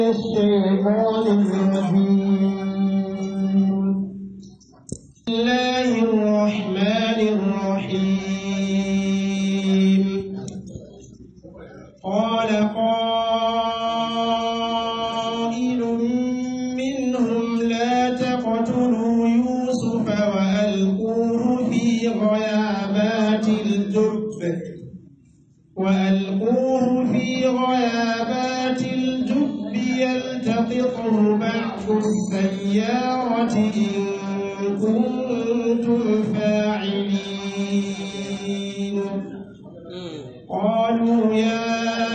الشيطان الرجيم بسم الله الرحمن الرحيم قال قائل منهم لا تقتلوا يوسف وألقوه في غيابات الجب وألقوه في غيابات الجب يلتقطه بعض السيارة إن كنتم فاعلين قالوا يا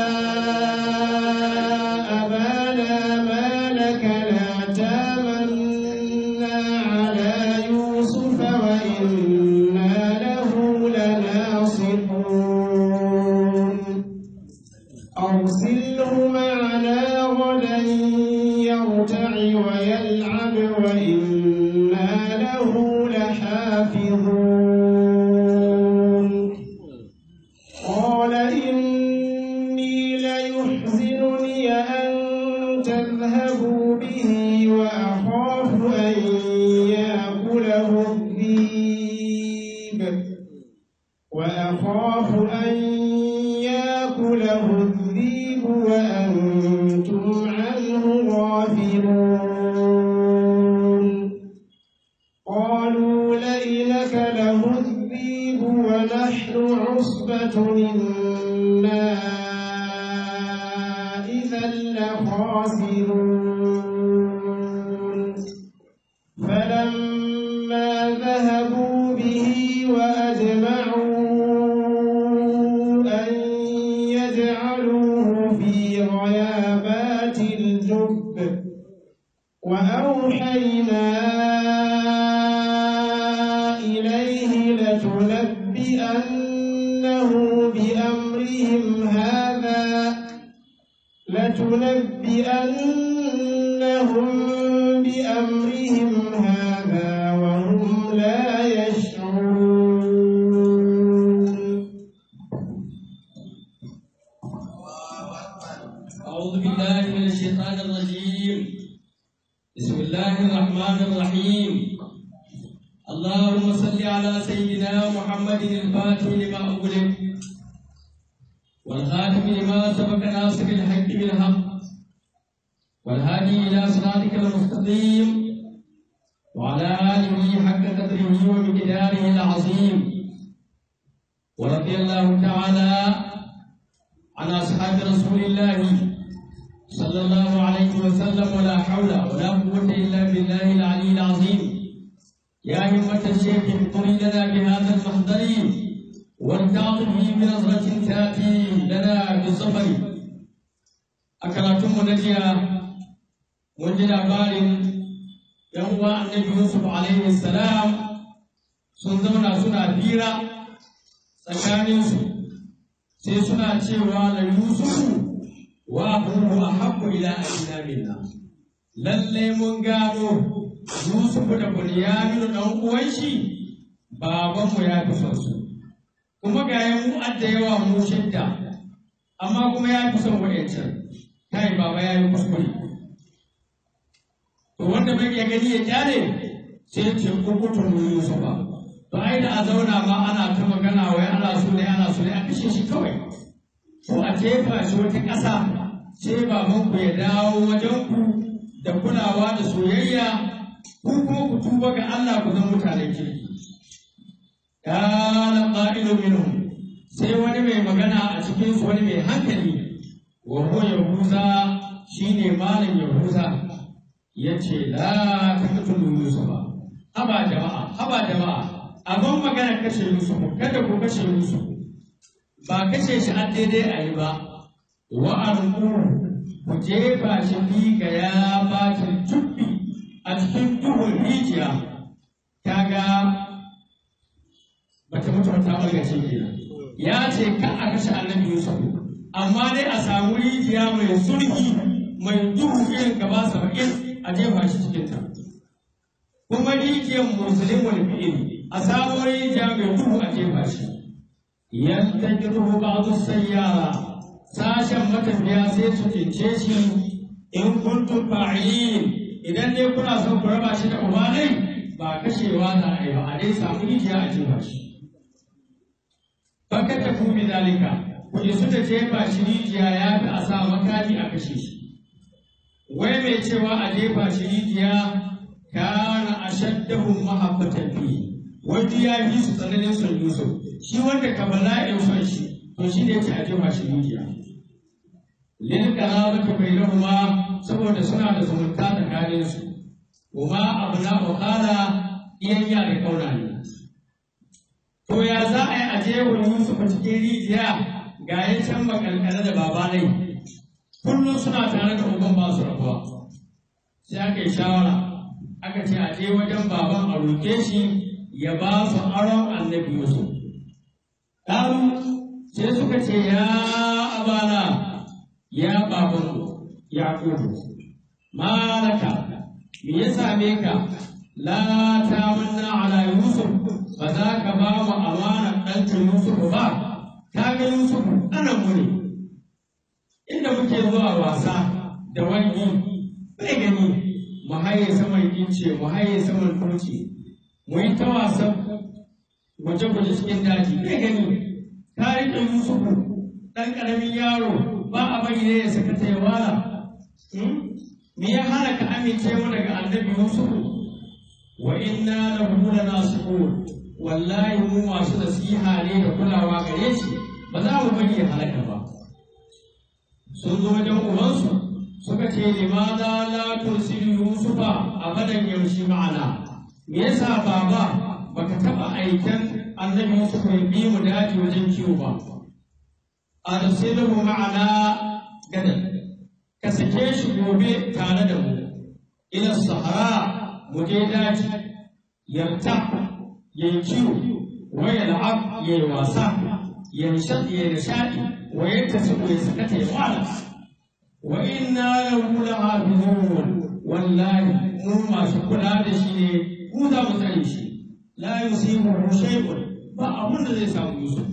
أبانا ما لك لا تامنا على يوسف وإنا له لناصحون أرسله معنا غدا يرتع ويلعب وإنا له لحافظون قال إني ليحزنني أن تذهبوا به وأخاف أن يأكله الذئب وأخاف أن يأكله الذئب وأنتم عنه غافلون قالوا لئن له الذئب ونحن عصبة إنا إذا لخاسرون فلما ذهبوا به وأجمعوا أن يجعلوه في غيابات الجب وأوحينا إليه لتنبئنه بأمرهم هذا لتنبئنهم بأمرهم هذا وهم لا يشعرون أعوذ بالله من الشيطان الرجيم بسم الله الرحمن الرحيم اللهم صل على سيدنا محمد الفاتح لما أغلق والخاتم لما سبق ناصر الحق بالحق والهادي إلى صراطك المستقيم وعلى آله حق قدره ومقداره العظيم ورضي الله تعالى عن أصحاب رسول الله صلى الله عليه وسلم ولا حول ولا قوة إلا بالله العلي العظيم يا همة الشيخ اذكري لنا بهذا المحضر والتعطفي بنظرة تأتي لنا بالظفر أكرتم نجيا وجد بار يوم النبي يوسف عليه السلام سنزونا سنة بيرا tsakaninsu sai suna cewa la yusufu wa abubu ahabbu ila abina minna lalle mun gano yusufu da bunyaminu dan uwan shi baban mu ya fi son su kuma ga ya mu adda yawa mu shidda amma kuma ya fi son wa'ancan kai baba ya yi kuskure to wanda bai iya gani ya kyale sai ce kukutun yusufa to ai da a zauna ma ana ta magana wai ana so ne ana so ne a kashe shi kawai ko a jefa shi wata ƙasa sai baban ku ya dawo wajen ku da kulawa da soyayya ku kuma ku tuba ga Allah ku zama mutanen kirki kana qa'ilu minhum sai wani mai magana a cikin su wani mai hankali wa huwa yahuza shine malam yahuza yace la taqtulu yusufa haba jama'a haba jama'a abin magana kashe Yusuf kada ku kashe Yusuf ba kashe shi an daidai a yi ba wa arku ku jefa shi fi ga ya bacin tubbi a cikin duhun rijiya kaga bata mutu ta ɓargace kenan ya ce ka a kashe annabi Yusuf amma dai a samu rijiya mai sulhi mai duhu irin gaba saba'in a jefa shi cikinta kuma rijiyar musulmin fi'ili a samu rijiya mai duhu a jefa shi yantakiruhu ba'du sayyara sashen matafiya sai su cince shi in kuntum fa'ilin idan dai kuna son ku raba shi da uba dai ba kashewa za a yi ba a dai samu rijiya a jefa shi fakar da kuma zalika ku isu da jefa shi rijiya ya fi a sa makami a kashe shi wai mai cewa a jefa shi rijiya kana ashaddahum mahabbatan fi wanda ya fi su tsananin son Yusuf shi wanda ka bala'in son shi to shi ne ce a jefa shi rijiya lil qarabati bainahuma saboda suna da zumunta tsakanin su kuma abna bukhara iyayya da kauna ne to ya za a yi a jefa Yusuf cikin rijiya ga ya can makalkale da babanai kullum suna tare da uban ba su rabuwa sai aka yi shawara aka ce a je wajen baban a roke shi ya ba su aron annabi Yusuf. Ɗaru sai suka ce ya abana ya baban ya kudu. Malaka me ya same ka la ta manna ala Yusuf ba za ka ba mu amana ɗanka Yusuf ba ka ga Yusuf ɗanan mu ne. Inda muke zuwa wasa da wani bai gani mu haye saman ince mu haye saman turci mu yi ta wasan gwaje-gwaje cikin daji bai gani ta riƙe yusufu ɗan ƙaramin yaro ba a bari ne ya saka ta wala me ya hana ka amince mu daga annabi yusufu wa inna lahu lanasihun wallahi mu masu nasiha ne da kulawa gare shi ba za mu bari ya halaka ba sun zo wajen ubansu suka ce limaza la tursilu yusufa abadan yamshi ma'ana me yasa baba baka taba aiken annabi yusuf ya bi mu daji wajen kiwo ba arsiluhu ma'ana gadan ka sake shi gobe tare da mu ila sahara mu je daji yarta yayi kiwo wa yal'ab yayi wasa yanshad yayi nishadi wa yattasibu ya sakata ya wala wa inna lahu lahafizun wallahi mu masu kula da shi ne mu za mu tsare shi la yusibuhu shay'un ba abun da zai samu Yusuf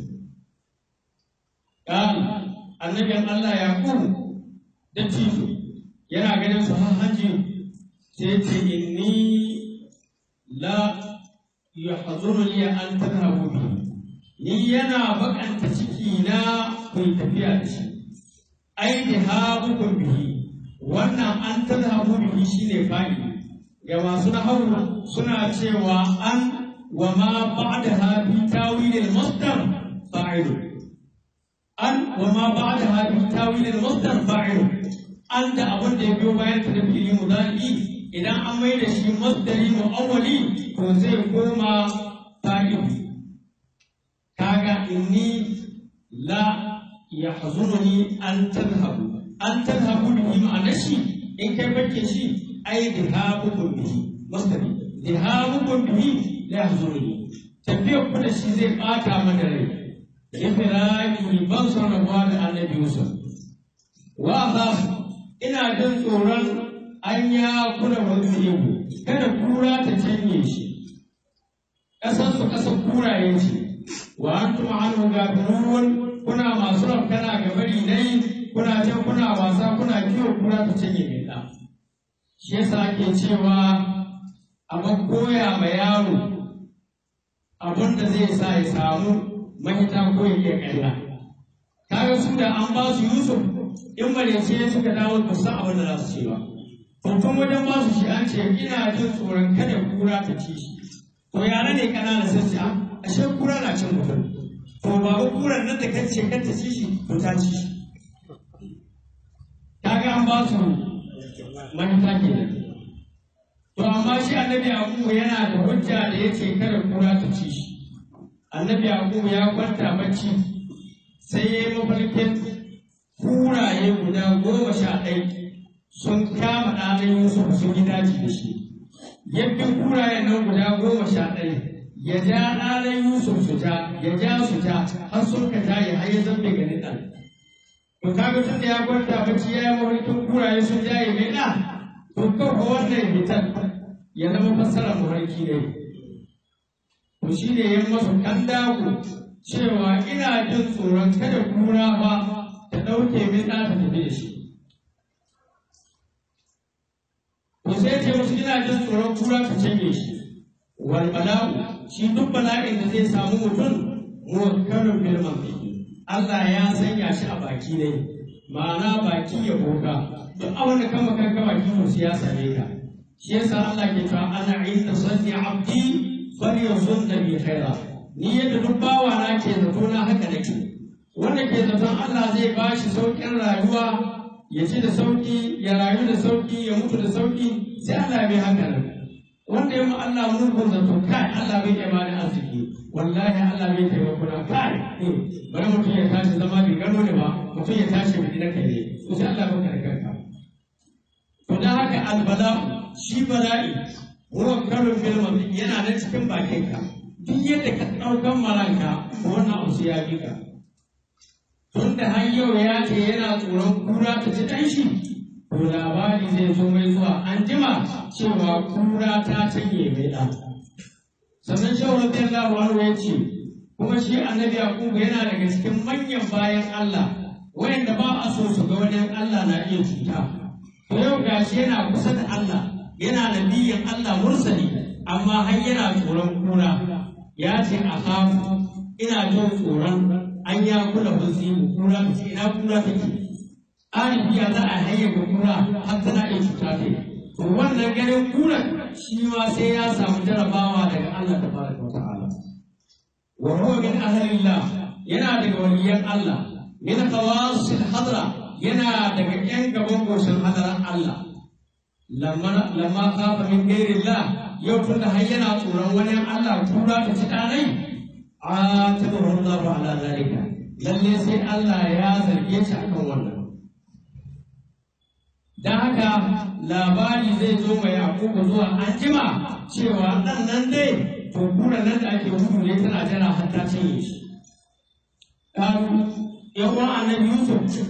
kan annabin Allah Yaqub da tijo yana ganin su har hanji sai ce inni la yahzuruni an tadhhabu bi ni yana bakanta ciki na ku tafiya da shi ai da haɓukun bihi wannan an tazhabu bihi shine fadi ga masu nahawu suna cewa an wa ma ba'daha fi tawil al-masdar fa'il an wa ma ba'daha fi tawil al-masdar fa'il an da abin da ya biyo bayan ta da fi'ili mudari idan an mai da shi masdari mu'awwali to zai koma fa'il kaga inni la yahzununi an tadhhabu an tadhhabu bihi ma'ana shi in kai bakke shi ai dhahabukum bihi masdari dhahabukum bihi la yahzununi tafiyar ku da shi zai bata mana rai ifiraki ban son rabuwa da annabi Yusuf wa khaf ina jin tsoron an ya kula wani kada kura ta canye shi ƙasar su ƙasar kuraye ce wa antum anhu gafirun kuna masu rafkana ga bari dai kuna can kuna wasa kuna kiwo kura ta cinye mai ɗa shi yasa ake cewa a koya ma yaro abin da zai sa ya samu mahita ko ya iya ƙarya kaga su da an ba su yusuf in marece suka dawo ba san abin da za su ce ba tun wajen ba su shi an ce ina jin tsoron kada kura ta ci shi to yara ne ƙanana sai ce ashe kura na cin mutum to babu kuran nan da kan ce kan ta ci shi to ta ci shi kaga an ba su mahita kenan to amma shi annabi yaqubu yana da hujja da yace kada kura ta ci shi annabi yaqubu ya kwanta bacci sai ya yi mafarkin kuraye guda goma sha ɗaya sun kama ɗanen yusuf sun yi daji da shi yadda kurayen nan guda goma sha ɗaya ya ja ɗanen yusuf su ja ya ja su ja har sun ka ja ya har ya zambe ganin ɗan to kaga tun da ya kwanta bacci ya yi mafarkin kuraye sun ja ya mai ɗa to kafa wannan hitar ya zama fassarar mafarki ne to shi ne ya masa kandaku cewa ina jin tsoron kada kura ba ta ɗauke min ɗa ta tafi da shi musu ina jin tsoron kura ta canje shi wal bala'u shi duk bala'in da zai samu mutum muwakkalun bil mantiqi Allah ya sanya shi a baki ne ma'ana baki ya boka duk abin da kama kanka baki musu ya same ka shi yasa Allah ke cewa ana inda sanni abdi falyazun da bi khaira ni yadda duk bawa na ke zato na haka nake wanda ke zaton Allah zai ba shi sauƙin rayuwa ya ci da sauƙi ya rayu da sauƙi ya mutu da sauƙi sai Allah bai haka nan wanda ya mu Allah mulkun zato kai Allah bai iya bani arziki wallahi Allah bai taimako na kai bari mutum ya tashi zama bai gano ne ba mutum ya tashi bai na kai ne to sai Allah baka da kanka to dan haka albala shi bala'i huwa kalun bil mamdi yana nan cikin bakinka duk yadda ka ɗaukan maranka wannan abu sai ya bi ka tunda har yau ya ce yana tsoron kura ta ci ɗan shi to labari zai zo mai zuwa an jima cewa kura ta canye mai ɗan sannan shawar da Allah anhu ya ce kuma shi annabi Yakubu yana daga cikin manyan bayan Allah wayanda ba a so su ga wani Allah na iya cuta to yau gashi yana kusa da Allah yana nabiyin Allah mursali amma har yana tsoron kura ya ce a kafu ina jin tsoron an ya kula hulzimu kura ta ce ina kura take arifiya za a hayyaka kura har tana iya cuta ta to wannan ganin kura shi ma sai ya samu jarabawa daga Allah ta fara wa ta'ala wa huwa min ahlillah yana daga waliyan Allah min qawasil hadra yana daga yan gaban goshin hadaran Allah lamma lamma khafa min ghairillah yau tun da har yana tsoron wani Allah kura ta ci ɗanai a taɓa Allah ala zalika lalle sai Allah ya zarge shi akan wannan dan haka labari zai zo mai Yakubu zuwa anjima cewa ɗan nan dai to kura nan da ake gudu ne tana jira har ta cinye shi ƙaru yan uwan annabi Yusuf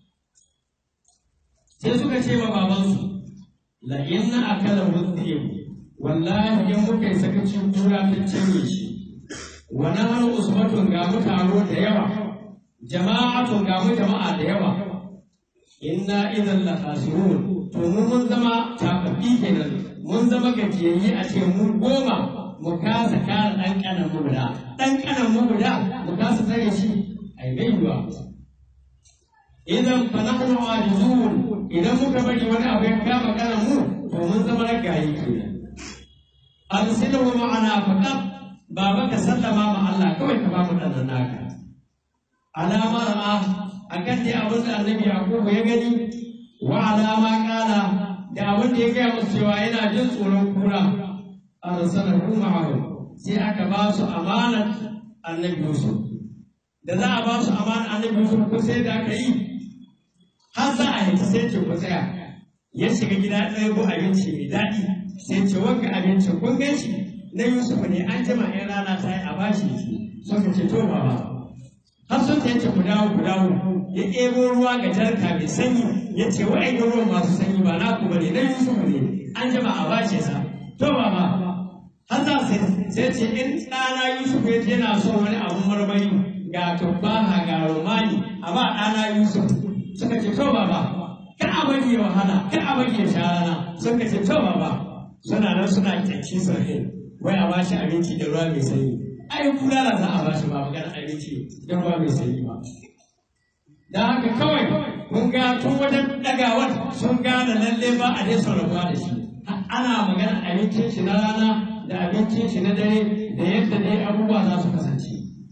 sai suka ce wa babansu la inna akala mudhib wallahi in muka yi sakacin kura ta canye shi wa nahnu usbatun ga mu taro da yawa jama'atun ga mu jama'a da yawa inna idan la khasirun to mu mun zama tafafi kenan mun zama gajiyayye a ce mu goma mu kasa kare dan kanan mu guda dan kanan mu guda mu kasa tsare shi ai bai yiwa idan fa nahnu ajizun idan muka bari wani abu ya kama kanan mu to mun zama ragaye kenan arsilahu ma'ana faqat baba ka sallama ma Allah kawai ka ba mu dan naka alama ra'a akan dai abin da annabi yakubu ya gani wa alama kala da abin da ya gaya musu cewa yana jin tsoron kura arsalahu ma'ahu sai aka ba su amanar annabi yusuf da za a ba su amanar annabi yusuf ko sai da aka yi har za a yi sai ce ku tsaya ya shiga gida ɗaya ko abinci mai daɗi sai ce wanka abinci kun gan shi na Yusuf ne an jima in rana ta yi a bashi shi suka ce to baba har sun ta yace ku dawo ku dawo ya ɗebo ruwa ga jarka mai sanyi ya ce wa'ai ga ruwan masu sanyi ba na ku bane na Yusuf ne an jima a bashi sa to baba har za sai sai ce in ɗana Yusuf ya ce yana son wani abun marmari ga tuffaha ga romani a ba ɗana Yusuf suka ce to baba ka a bari ya wahala ka a bari ya sha rana suka ce to baba suna nan suna kyanci sahi wai a bashi abinci da ruwa mai sanyi ai bulala za a bashi ba magana abinci da ruwa mai sanyi ba da haka kawai kun ga tun wajen dagawar sun gane lalle ba a dai rabuwa da shi ana magana abincin shi na rana da abincin shi na dare da yadda dai abubuwa za su kasance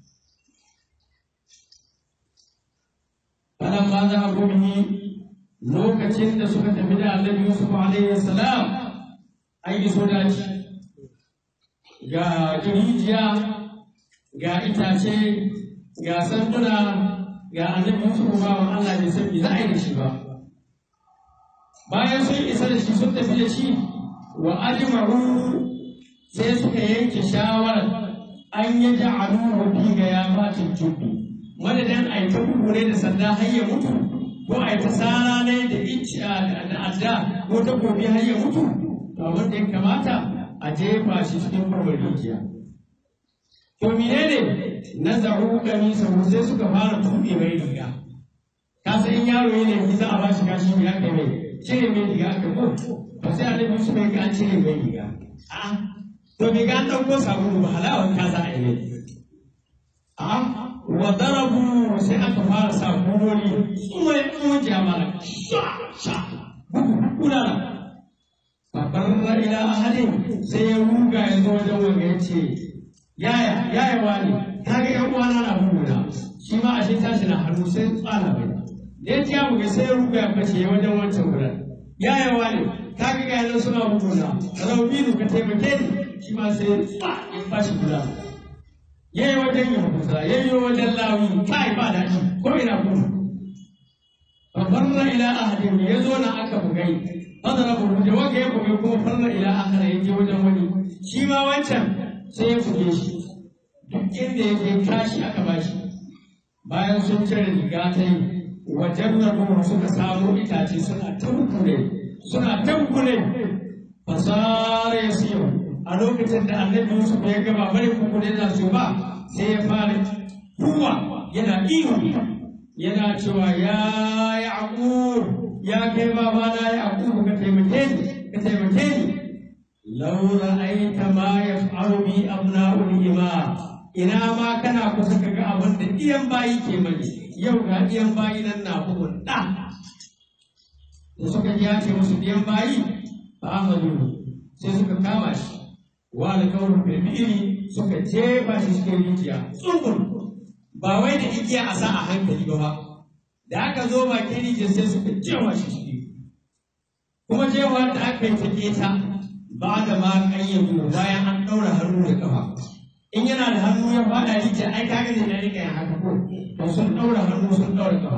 falan ba za a gobe lokacin da suka tafi da annabi Yusuf alaihi salam an yi daji ga rijiya ga itace ga sanduna ga annabi Yusuf bawan Allah bai san me za a yi da shi ba bayan sun isa da shi sun tafi da shi wa ajma'u sai suka yanke shawarar an yi ja'alu fi ga ya fatin jubbi madadin a yi ta kukure da sanda har ya mutu ko a yi ta sara ne da icciya da adda ko ta gobe har ya mutu to abin da ya kamata a jefa shi cikin kurbar rijiya to menene na zaru kamisa sai suka fara tuɓe mai riga ka san in yaro yana yi za a ba shi kashi ya kai mai cire mai riga aka ko to sai annabi su bai ga an cire mai riga a to bai ga an ɗauko sabulu ba halawan ka za a yi a wa darabu sai aka fara sa kuloli tsumai tsumai jama'a sha sha kuna babbar ila ahadin sai ya ruga ya zo wajen wanga ya ce yaya yaya wani ka ga yan uwana na buguna shi ma ashe tashi na hannu sai tsala bai da ya ji ya buga sai ya ruga ya bace ya wajen wancan gudan yaya wani ka ga ga yanan suna buguna raubinu ka taimake ni shi ma sai tsa ya bashi guda ya yi wajen yin kusa ya yi wajen lawi kai ba daɗi ko ina kuma babbar ila ahadin ya zo na aka bugai fadara bugu da wanda ya bugai kuma farna ila akhara ya je wajen wani shi ma wancan sai ya buge shi duk inda ya je kashi aka bashi bayan sun cire riga ta yi wajen rabu suka samo itace suna tankule suna tankule fasara ya siyo a lokacin da annabi Yusuf ya gaba bari kukune na su ba sai ya fara kuwa yana ihu yana cewa ya yaqub ya kai babana yaqub ka taimake ni ka taimake ni law ra'aita ma yaf'alu bi abna'ul ima ina ma kana kusa ka ga abin da iyan bayi ke mani yau ga iyan bayi nan na bugun da da suka ji ya ce musu iyan bayi ba ahmadu sai suka kama shi wa alƙawarin firmi'ini suka jefa shi cikin rijiya tsugun ba wai da igiya a sa a hankali ba ba da aka zo bakin rijiyar sai suka jewa shi ciki kuma jewa da aka yi ta keta ba da ma ƙayyadu bayan an ɗaura hannu da kafa in yana da hannu ya faɗa rijiyar ai kaga ne na rika yin haka ko to sun ɗaura hannu sun ɗaura kafa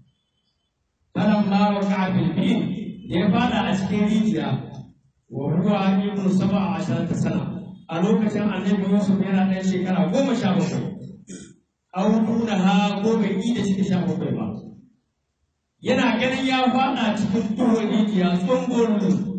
kalan ma wa kafin biyu da ya faɗa a cikin rijiya wa huwa ibnu sab'a asharata sana a lokacin annabi Yusuf yana ɗan shekara goma sha bakwai aw ha ko bai yi da shi sha bakwai ba yana ganin ya faɗa cikin duhun rijiya tsungun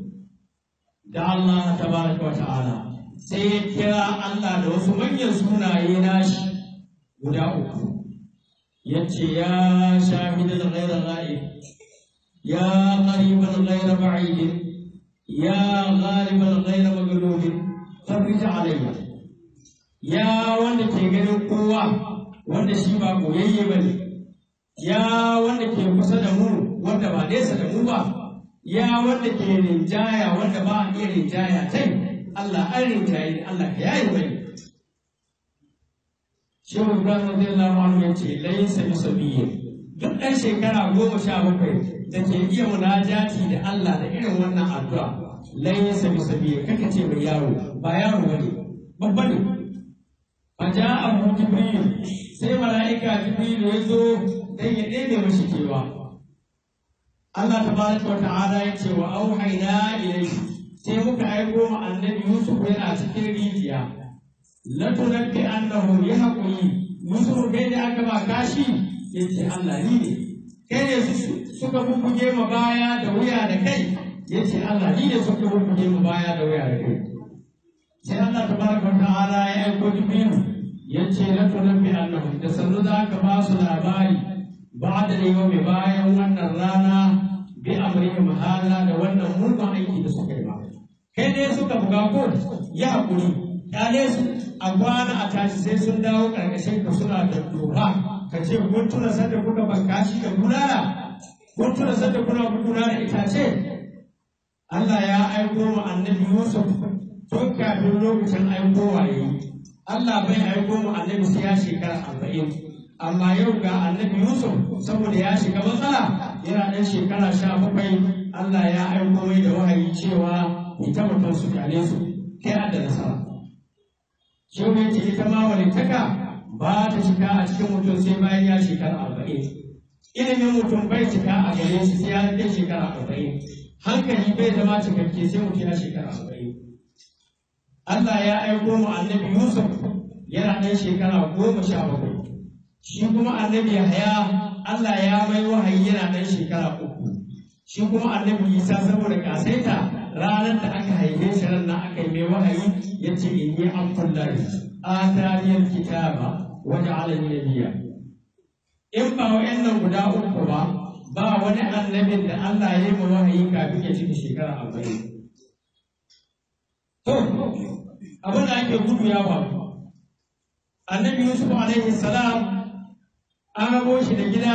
da Allah tabaraka wa ta'ala sai ya kira Allah da wasu manyan sunaye nashi guda uku yace ya shahidan ghayra ghaib ya qariban ghayra ba'id ya ghaliban ghayra maghlub farij alayya ya wanda ke ganin kowa wanda shi ba koyayye ba ne, ya wanda ke kusa da mu wanda ba nesa da mu ba, ya wanda ke rinjaya wanda ba a iya rinjaya tai, Allah an rinjaye ni Allah ka yayi mai. Shehu Ibrahim radiyallahu anhu ya ce laisa bi sabiyyin duk ɗan shekara goma sha bakwai da ke iya munajati da Allah da irin wannan addu'a laisa bi sabiyyin kaka ce mai yaro ba yaro bane babba ne فجاءه جبريل sai mala'ika jibril ya zo dan ya ɗebe mashi kewa Allah tabaraka wa ta'ala ya ce wa auhayna ilayhi sai muka aiko ma annabi Yusuf yana cikin rijiya la tunabbi annahu ya haƙuri Yusuf kai da aka ba kashi yace Allah ni ne kai ne suka bubbuge ma baya da wuya da kai yace Allah ni ne suka bubbuge ma baya da wuya da kai sai Allah tabaraka wa ta'ala ya aiko jibril yace la tunabbi annahum da sannu za ka ba su labari ba da yawmi bayan wannan rana bi amrihim hala da wannan mugun aiki da suka yi ba kai dai suka buga ko ya hakuri kyale su a kwana a tashi sai sun dawo karkashin ka suna da doha ka ce kun tuna sanda kuka banka shi da bulala kun tuna sanda kuna buguna da itace Allah ya aiko mu annabi Yusuf tun kafin lokacin aikowa yayi Allah bai aiko mu annabi sai ya shekara arba'in amma yau ga annabi Yusuf saboda ya shiga matsala yana ɗan shekara sha bakwai Allah ya aiko mai da wahayi cewa ita mutum su kyale su kai da nasara shi ne ce ita ma walittaka ba ta shiga a cikin mutum sai bayan ya shekara arba'in ilimin mutum bai cika a gare shi sai ya kai shekara arba'in hankali bai zama cikakke sai mutum ya shekara arba'in Allah ya aiko mu annabi Yusuf yana ɗan shekara goma sha bakwai. Shi kuma annabi Yahaya Allah ya mai wahayi yana ɗan shekara uku. Shi kuma annabi Isa saboda kasaita ranar da aka haife shi ran nan aka yi mai wahayi ya ce inni abdullahi ataniyal kitaba wa ja'alani nabiyya. In ba wa'annan guda uku ba ba wani annabin da Allah ya yi mai wahayi kafin ya cika shekara arba'in. to abin da ake gudu ya faru annabi yusuf alaihi salam an rabo shi da gida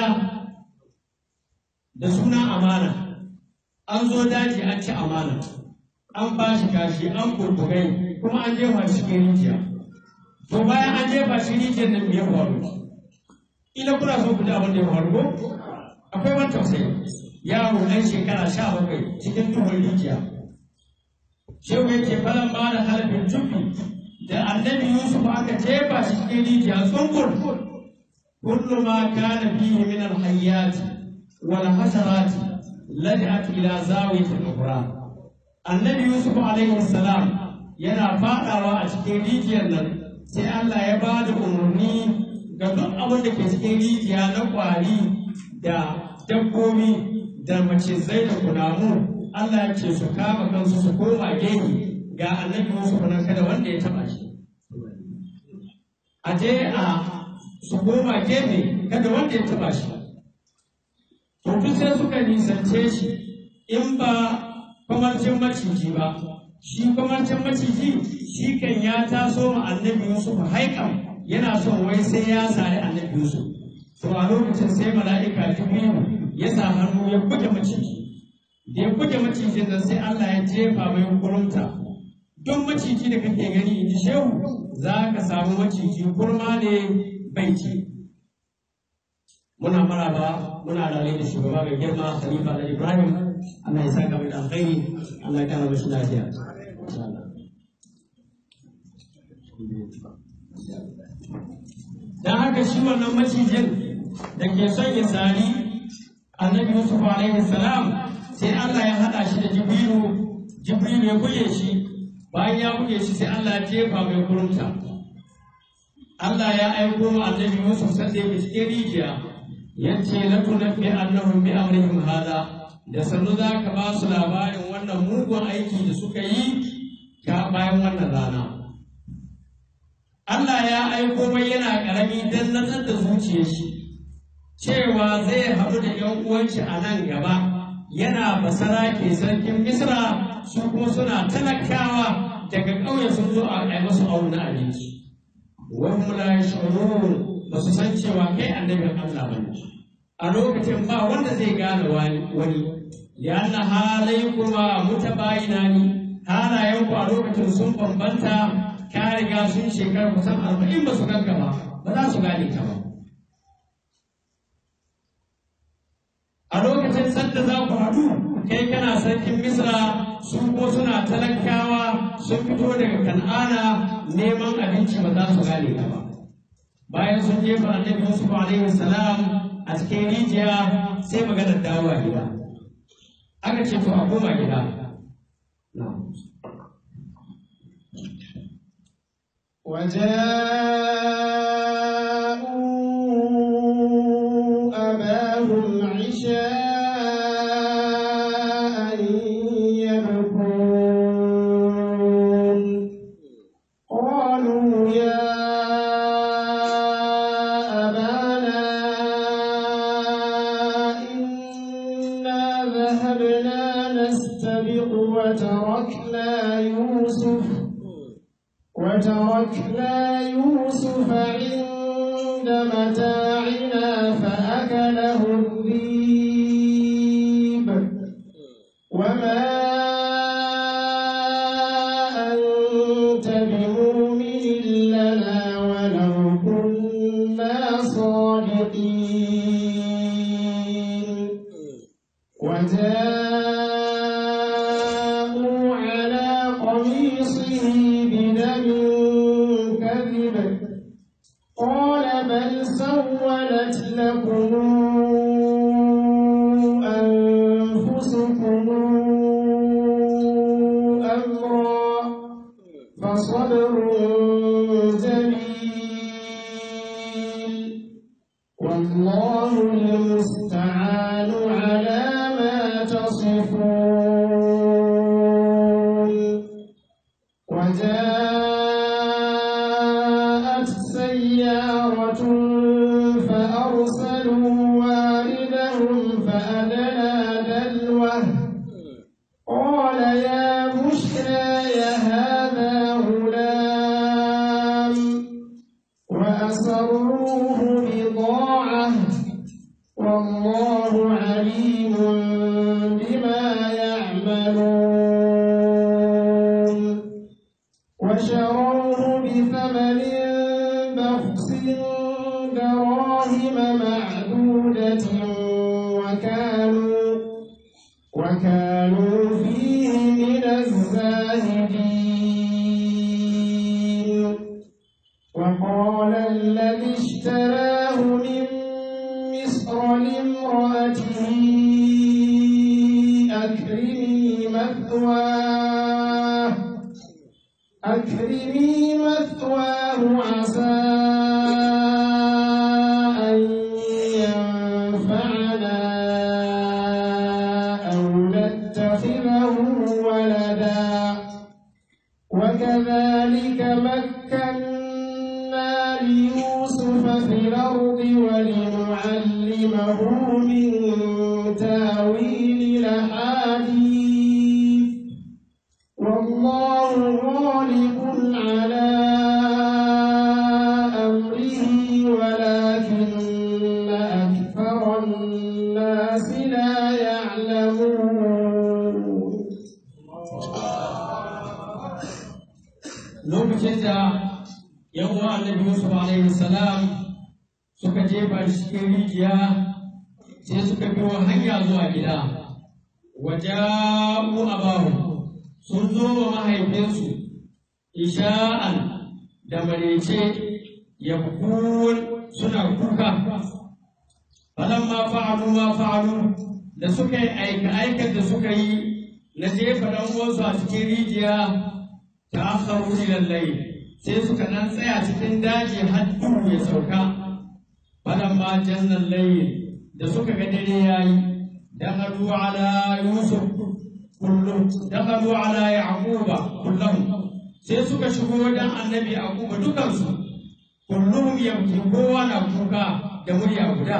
da suna amana an zo daji an ci amana an ba shi kashi an kurkurai kuma an jefa shi cikin rijiya to bayan an jefa shi rijiyar nan me ya faru ina kuna so ku ji abin da ya faru ko akwai wani tausayi yaro ɗan shekara sha bakwai cikin tuhon rijiya shehu yake falan ba da halafin jufi da annabi yusuf aka jefa shi cikin rijiya tsungur kullu ma kana fihi min alhayyat wal hasarat laj'at ila zawiyati al-qura annabi yusuf alaihi salam yana fadawa a cikin rijiyar nan sai Allah ya ba da umarni ga duk abin da ke cikin rijiya na kwari da dabbobi da macizai da kunamu Allah ya ce su kama kansu su koma gehe ga annabi Yusuf nan kada wanda ya taba shi a je a su koma gefe kada wanda ya taba shi to duk sai suka nisance shi in ba kwamarcin maciji ba shi kwamarcin maciji shi kan ya taso ma annabi Yusuf haikan yana son wai sai ya sari annabi Yusuf to a lokacin sai mala'ika Jibrilu ya sa hannu ya buge maciji da ya buge macijin nan sai Allah ya jefa mai kurumta duk maciji da kake gani in ji shehu za ka samu maciji kurma ne bai ci muna maraba muna rale da shugaba mai girma Khalifa da Ibrahim Allah ya saka mai da alkhairi Allah ya kara mashi lafiya insha Allah dan haka shi wannan macijin da ke son ya sari annabi Yusuf alaihi salam sai Allah ya haɗa shi da Jibrilu Jibrilu ya buge shi bayan ya buge shi sai Allah ya jefa mai kurunta Allah ya aiko wa annabi Yusuf sai da yake cikin rijiya yace la tunabbi annahum bi amrihim hada da sannu za ka ba su labarin wannan mugun aiki da suka yi ta bayan wannan rana Allah ya aiko mai yana ƙarami don natsar da zuciyar shi cewa zai haɗu da ‘yan uwanci a nan gaba yana basara ke sarkin Misra su kuma suna talakawa daga ƙauye sun zo a yi masu auna abinci. Wahum la yash'urun ba su san cewa kai annabin Allah ba A lokacin ba wanda zai gane wani lianna halai kuma mutabayina ni halayen ku a lokacin sun bambanta ka riga sun shekara kusan arba'in ba su ganka ba ba za su gane ka ba. a lokacin sanda za ku haɗu kai kana sarkin misra su ko suna talakawa sun fito daga kan'ana neman abinci ba za su gane ka ba bayan sun jefa annabi yusuf alaihi salam a cikin rijiya sai maganar dawowa gida aka ce to a koma gida وجاءوا أباهم عشاء يبكون قالوا يا أبانا إنا ذهبنا نستبق وتركنا يوسف وتركنا يوسف عند متاعنا فأكله الذيب وما أنت بمؤمن لنا ولو كنا صادقين وجاءوا على قميصه بدم كذب قال بل سولت لكم أنفسكم أمرا فصبر جميل والله المستعان على ما تصفون وجاءت سيارة فأرسلوا وشروه بضاعة والله عليم بما يعملون وشروه بثمن بخس دراهم معدودة وكانوا وكانوا فيه من الزاهدين وقال الذي اشتراه من مصر لامرأته أكرمي مثواه أكرمي مثواه عسى أن ينفعنا أو نتخذه ولدا وكذلك مكنا ليوسف في الأرض ولنعلمه من تاويل الأحاديث والله غالب على أمره ولكن أكثر الناس لا يعلمون lokacin da yan uwa annabi Yusuf alaihi salam suka jefa shi cikin rijiya sai suka biyo hanya zuwa gida waja'u abahu sun zo wa mahaifinsu isha'an da marece yabkun suna kuka falamma fa'alu ma fa'alu da suka yi aika aikar da suka yi na jefa dan uwansu a cikin rijiya ta akharu ila layl sai suka dan tsaya cikin daji har duhu ya sauka falamma janna layl da suka ga dare yayi dakhalu ala yusuf kullum dakhalu ala yaquba kullum sai suka shigo wajen annabi yaquba dukansu kullum yabki kowa na kuka da murya guda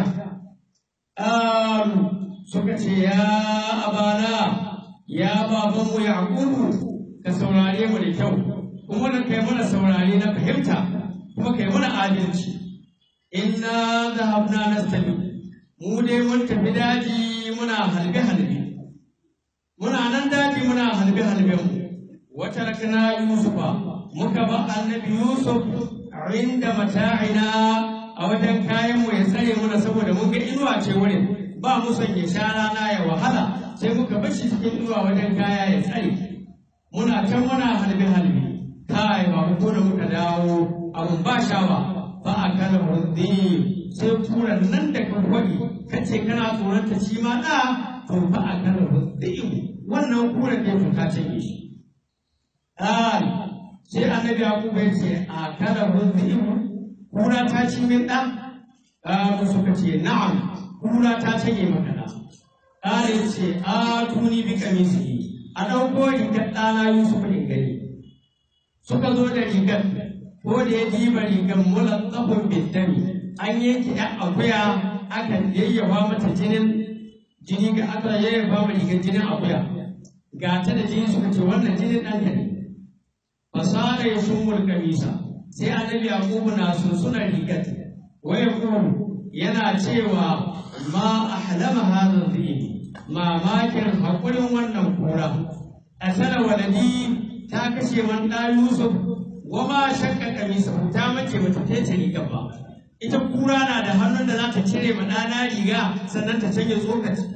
Alu suka ce ya abana ya babanmu yaqubu ka saurare mu da kyau kuma da kai mana saurare na fahimta kuma kai mana adalci inna zahabna nastabi mu dai mun tafi daji muna halbe halbe muna nan daji muna halbe halben mu wata rakna yusufa muka ba annabi yusuf inda mata'ina a wajen kayan mu ya tsare muna saboda mun ga inuwa ce wurin ba mu son ya sha rana ya wahala sai muka bar shi cikin inuwa wajen kaya ya tsare muna can muna halbe halbe kai ba ko da muka dawo abun ba sha ba ba a kana hundi sai kuran nan da ka kwadi kace kana tsoron ta shi ma da to ba a kana hundi wannan kuran da ta cinye shi ai sai annabi yakubu ya ce a kana hundi kura ta ci min da Ƙaru suka ce na'am kura ta cinye maka da ƙara ya ce a tuni bi kamisi a ɗauko rigar ɗana Yusuf in gani. Suka zo da rigar, ko da ya diba rigar mulan tsafin bintami, an yanke ‘yan akuya aka yayyafa mata jinin jini ga aka yayyafa ma rigar jinin akuya. Ga ta da jini suka ce wannan jinin ɗanka ne. Fasara ya shumul kamisa, sai annabi Yakubu na sunsuna rigar. Waya kuma yana cewa ma ahlama hadha dhibi mamakin haƙurin wannan kura a sana waladi ta kashe man ɗa Yusuf wa ma shakka kamisa ta mace bata tece riga ba ita kura na da hannun da za ta cire ma ɗana riga sannan ta canje tsokaci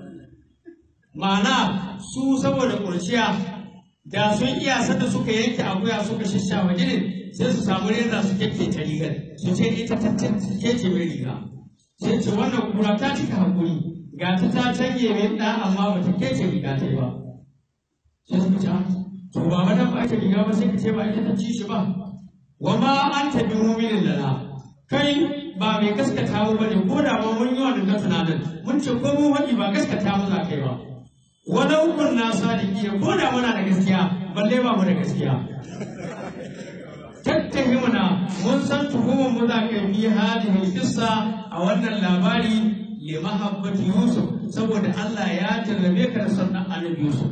ma'ana su saboda kurciya da sun iya sanda suka yanke akuya suka shishawa jinin sai su samu reza su ta rigar su ce ita ta kece mai riga sai ce wannan kura ta cika hakuri ga ta ta canje mai ɗa amma ba ta kece riga ta ba sai suka ce to ba ma dan ba ake riga ba sai ka ce ba ita ta ci shi ba wa ma an tabi muminin lana kai ba mai gaskata mu bane ko da ma mun yi wannan tunanin mun ce ko mu wani ba gaskata mu za kai ba walau kunna sadiqina ko da muna da gaskiya balle ba mu da gaskiya tattahimuna mun san tuhumar mu za ka bi hadhihi qissa a wannan labari li mahabbati yusuf saboda Allah ya jarrabe ka da sannan annabi yusuf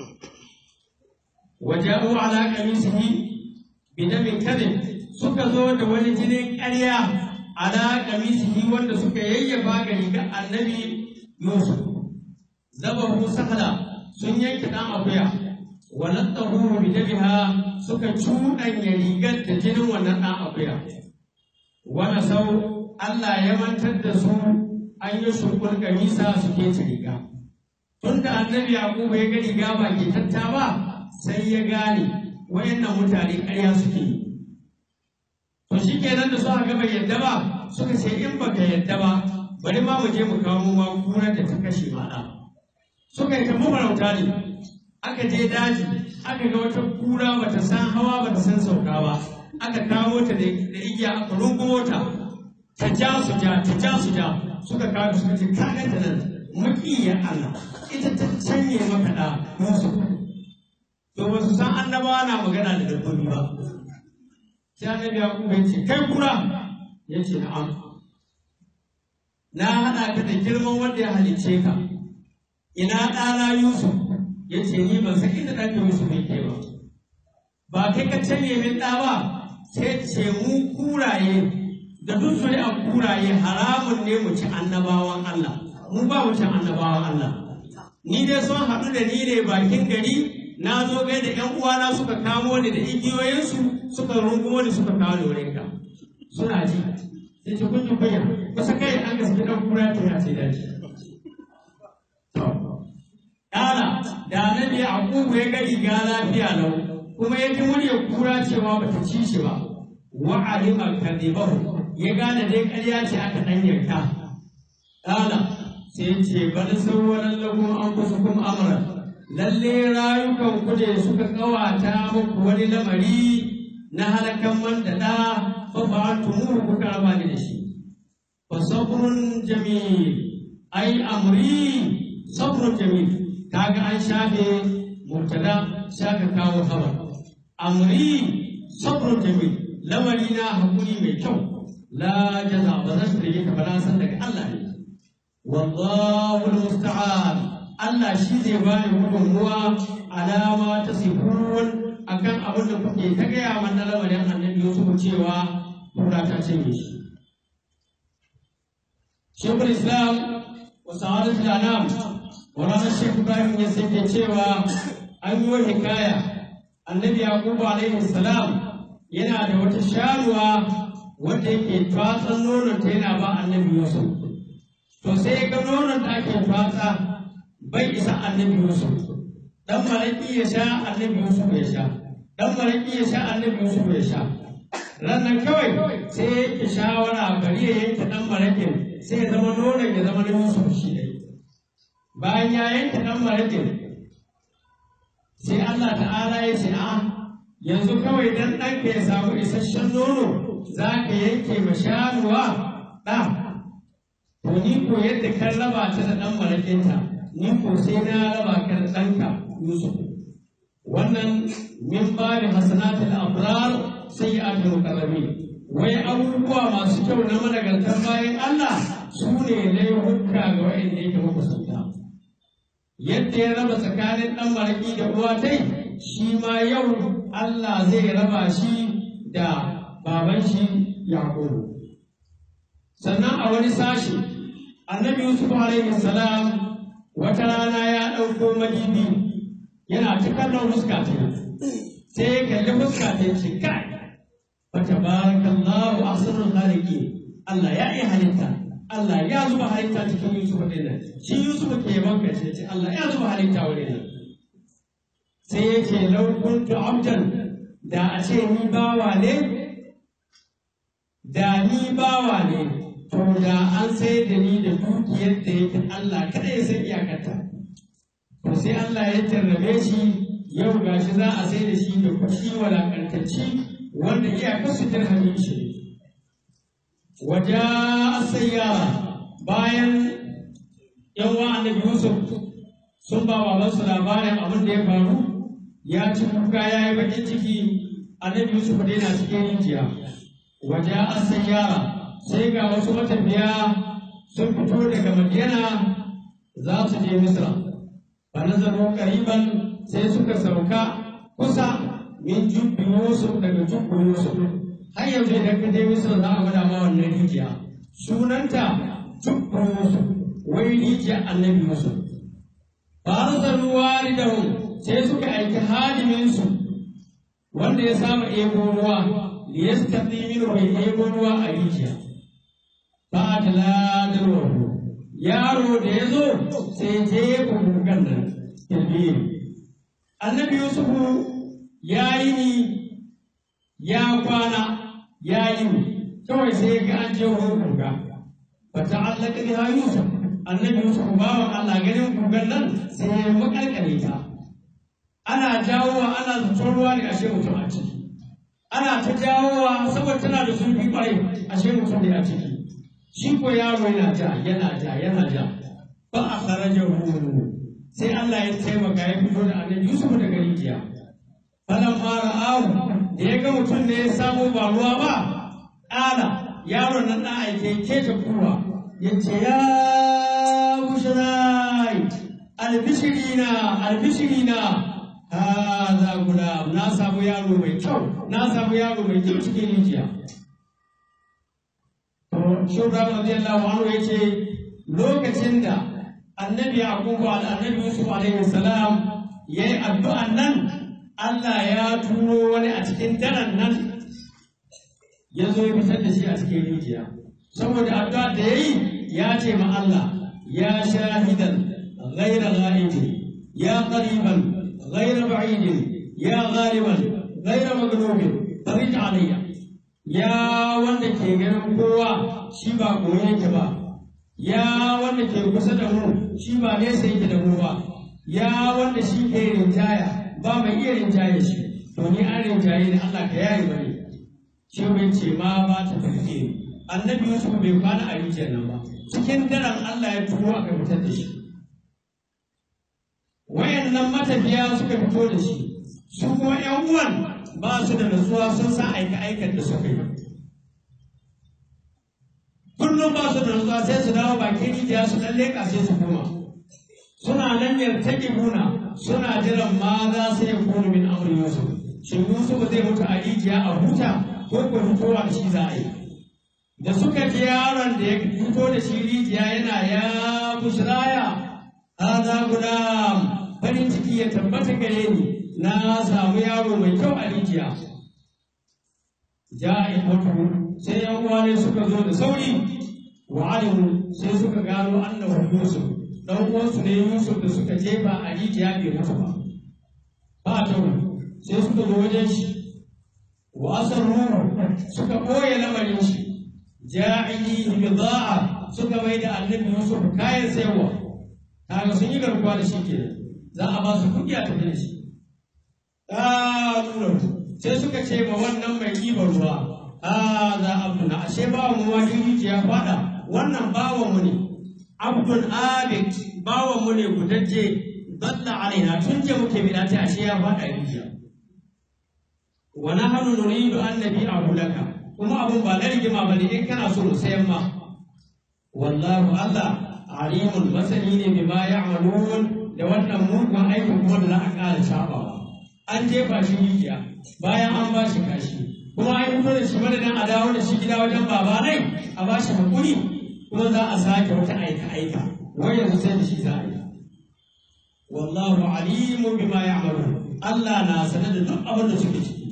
waja'u ala qamisihi bidamin kadhib suka zo da wani jinin ƙarya ala kamisihi wanda suka yayyafa ga rigar annabi Yusuf zabahu sahla sun yanke dan akuya walattahu bidabiha suka cuɗanya rigar da jinin wannan dan akuya wani sau Allah ya mantar da su an yi shukul kamisa suke ci riga tun da annabi yaqubu ya ga riga ba ke tatta ba sai ya gane wayannan mutane ƙarya suke yi to shi kenan da suka ga bai yadda ba suka ce in baka yadda ba bari ma mu je mu kawo mu magunar da ta kashe mana suka yi ta mafarauta ne aka je daji aka ga wata kura bata san hawa bata san sauka ba aka kawo ta da igiya aka rungumo ta ta ja su ja ta ja su ja suka kawo suka ce ka ganta nan makiyar Allah ita ta canye maka da Yusuf to ba su san annabawa na magana da dabbobi ba sai annabi Yakubu ya ce kai kura ya ce na'am na haɗa ka da girman wanda ya halicce ka ina ɗana Yusuf ya ce ni ban san inda ɗan Yusuf yake ba ba kai ka canye min ɗa ba sai ce mu kuraye da duk a kuraye haramun ne mu ci annabawan Allah mu ba mu ci annabawan Allah ni dai sun haɗu da ni ne bakin gari na zo gai da ƴan uwana suka kamo ni da igiyoyinsu suka rungumo ni suka kawo ni wurin ka suna ji sai ce kun ji kunya kusa kai an gaske ɗan kura ta ya ce daji Ƙara da annabi Yaqubu ya ga riga lafiya lau kuma ya ji muryar kura cewa bata ci shi ba wa alima kadibahu ya gane dai ƙarya ce aka ɗan yanka. Ƙala sai ce bari sauwaran lagun an kusa kuma amra. Lalle rayukan ku ne suka ƙawata muku wani lamari na halakan man da ɗa fa fa'altumu kuka raba ni da shi. Fa sabrun jamil ai amri sabrun jamil kaga an shafe mubtada shaka kawo khabar amri sabrun jamil lamari na hakuri mai kyau la jaza ba zan rige ka ba san daga Allah ne wallahu almusta'an Allah shi zai ba ni gudunmuwa alama ta sifun akan abin da kuke ta gaya mana lamarin annabi Yusuf cewa kura ta cinye shi Shekul Islam wa sa'adatul anam Maulana Sheikh Ibrahim ya sake cewa an yi hikaya annabi Yakubu alaihi salam yana da wata sharuwa wanda yake tatsan nonon ta yana ba annabi Yusuf. To sai ya ga nonon da ake tatsa bai isa annabi Yusuf. Dan maraki ya sha annabi Yusuf ya sha. Dan maraki ya sha annabi Yusuf ya sha. Rannan kawai sai ya yanke shawara bari ya yanke dan marakin sai ya zama nonon ya zama na Yusuf shi ne. bayan ya yanke ɗan marakin sai Allah ta'ala ya ce a yanzu kawai dan ɗanka ya samu isasshen nono za ka yanke ma shanuwa ɗa to ni ko yadda kan raba ta da ɗan marakinta ni ko sai na raba ka da ɗanka Yusuf wannan min bari hasanatul abrar sayyi'atul muqarrabin wai abubuwa masu kyau na managartan bayan Allah su ne laifuka ga wa'anda yake makusanta yadda ya raba tsakanin ɗan maraƙi da uwa tai shi ma yau Allah zai raba shi da baban shi Yaƙubu. Sannan a wani sashi, annabi Yusuf alaihi salam wata rana ya ɗauko madibi yana ta kallon fuska ta sai ya kalli fuska ta ce kai fa tabarakallahu ahsanul khaliqin Allah ya yi halitta Allah ya zuba halitta cikin Yusuf ɗin nan shi Yusuf ke banka ce ce Allah ya zuba halitta wurin nan sai ya ce lau kuntu abdan da a ce ni bawa ne da ni bawa ne to da an sai da ni da dukiyar da yake Allah kada ya san iyakarta to sai Allah ya jarrabe shi yau gashi za a sai da shi da kuɗi walakantacci wanda iyakar su dirhamin shi waje sayyara bayan yawa annabi Yusuf sun ba babansu labarin abin da ya faru ya ci kuka ya yi bakin ciki annabi Yusuf da yana cikin rijiya waje sayyara sai ga wasu matafiya sun fito daga Madina za su je Misra fa nazaru qariban sai suka sauka kusa min jubbi Yusuf daga jubbi Yusuf har yanzu idan ka je misra za a gwada ma wannan rijiya sunanta tukkan yusuf wai rijiya annabi yusuf ba su ruwa da sai suka aiki hadiminsu wanda ya samu ebo ruwa liyastaqi min bai ebo ruwa a rijiya ba ta ladarwa yaro da ya zo sai je gugan nan tilbiri annabi yusufu ya yi ni ya kwana ya yi ni kawai sai ga an je wurin guga ba ta allaka biha yusuf annabi yusuf bawan allah ganin gugan nan sai ya makalkale ta ana jawowa ana zaton ruwa ne ashe mutum a ciki ana ta jawowa saboda tana da zurfi kwarai ashe mutum ne a ciki shi ko yaro yana ja yana ja yana ja ba a kharajahu sai Allah ya taimaka ya fito da annabi Yusuf daga rijiya falan fara awu da ya ga mutum ne ya samu ba ruwa ba ƙala yaron nan da aike ke ta kuwa ya ce ya bushrai albishirina albishirina haza gulam na samu yaro mai kyau na samu yaro mai kyau cikin rijiya Shubra radiyallahu anhu yace lokacin da annabi Yaqubu da annabi Yusuf alaihi salam yayi addu'an nan Allah ya turo wani a cikin daren nan ya zo ya fitar da shi a cikin rijiya saboda addu'a da yayi ya ce ma Allah ya shahidan ghayra ghaibin ya qariban ghayra ba'idin ya ghaliban ghayra maghlubin farij alayya ya wanda ke ganin kowa shi ba koyi yake ba ya wanda ke kusa da mu shi ba nesa yake da mu ba ya wanda shi ke rinjaya ba mai iya rinjaye shi to ni an rinjaye ni Allah ka yayi bane shi bai ce ma ba ta tafi annabi Yusuf bai kwana a rijiyar nan ba cikin daren Allah ya turo aka fitar da shi wayannan matafiya suka fito da shi su kuma ƴan uwan ba su da nutsuwa sun san aika aikan da suka yi kullum ba su da nutsuwa sai su dawo bakin rijiya su dan leƙa sai su koma suna nan yartaƙibuna suna jiran ma za su yi kunu min amri yusuf shin yusuf zai mutu a rijiya a huta ko ko fitowa da shi za a yi da suka ji yaron da ya fito da shi rijiya yana ya bushraya hada gulam farin ciki ya tabbata gare ni na samu yaro mai kyau a rijiya ja'i mutu sai yan uwa ne suka zo da sauri wa alimu sai suka gano annahu yusuf dan uwansu ne yusuf da suka jefa a rijiya bai mutu ba ba ta sai suka zo wajen shi wa asarru suka ɓoye lamarin shi ja'ili bida'a suka mai da annabi yusuf kayan sayarwa kaga sun yi garkuwa da shi kenan za a ba su kuɗi a tafi da shi ƙarurar sai suka ce ma wannan mai ɗiban ruwa a za abduna ashe bawan mu ma ya faɗa wannan bawan mu ne abdul abid bawan mu ne gudajje dalla alaina tun je muke bida ta ashe ya faɗa rijiya wa nahnu nuridu an nabi'ahu laka kuma abun ba na rigima bane in kana so mu sayan ma wallahu allah alimun masani ne bima ya'malun da wannan mugun aikin kuma da za a ƙara shafawa an jefa shi rijiya bayan an ba shi kashi kuma an fito da shi madadin a dawo da shi gida wajen babanai a ba shi hakuri kuma za a sake wata aika aika wai yanzu sai da shi za a yi wallahu alimu bima ya'malun Allah na sanar da duk abin da suke ciki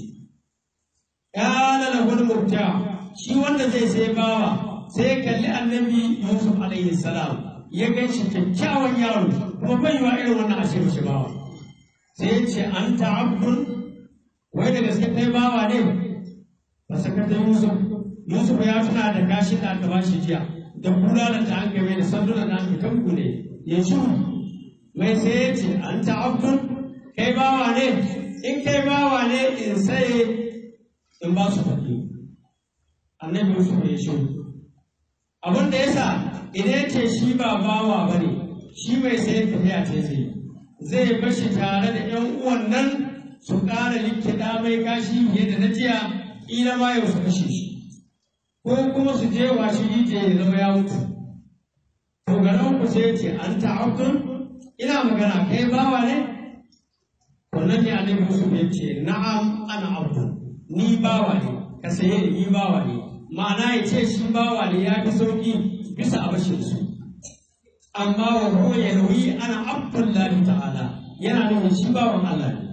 kana lahu mubta shi wanda zai sai bawa sai kalli annabi Yusuf alaihi salam ya gan shi kyakkyawan yaro kuma bai wa irin wannan ashe mishi bawa sai ya ce an ta'abdun wai da gaske kai bawa ne ba saka ta Yusuf Yusuf ya tuna da kashin da aka ba shi jiya da bulalan da an game da sandunan da aka kanku ne ya ci mai sai ya ce an ta'abdun kai bawa ne in kai bawa ne in sai in ba su kuɗi annabi Yusuf ya shi abin da yasa idan ce shi ba bawa ba ne shi mai sayan tafiya ce zai zai bashi tare da ‘yan uwan nan su ƙara likita mai kashi fiye da na jiya ƙila ma yau su kashe shi ko kuma su je wa shi rijiya ya zama ya mutu to ga nan ku sai ce an ta'abdun ina magana kai bawa ne wannan ne annabi Yusuf ya ce na'am ana abdu ni bawa ne ka saye ni ni bawa ne ma'ana ya ce shi bawa ne ya fi sauki bisa abashin su amma wa huwa yalwi ana abdullahi ta'ala yana nufin shi bawan Allah ne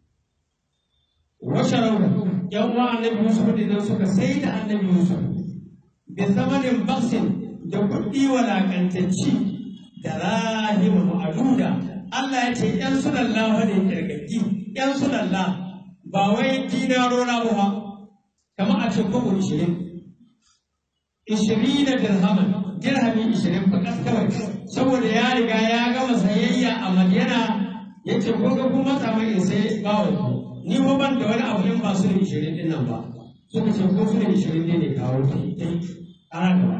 wa sharabu yan uwa annabi Yusuf da suka sai da annabi Yusuf bi zamanin baksin da kuɗi walakantacci da rahim ma'aduda Allah ya ce ‘yan sulalla fa ne kirgaggi, ‘yan sulalla ba wai dinaro na ba kamar a ce kogo ishirin. Ishirin da dirhaman, dirhami ishirin fa kawai, saboda ya riga ya gama sayayya a Madiyana ya ce ko ga kuma samu in sai bawa ni ko ban da wani abu in ba su da ishirin din nan ba. Suka ce ko su da ishirin ne kawo ta ana gaba.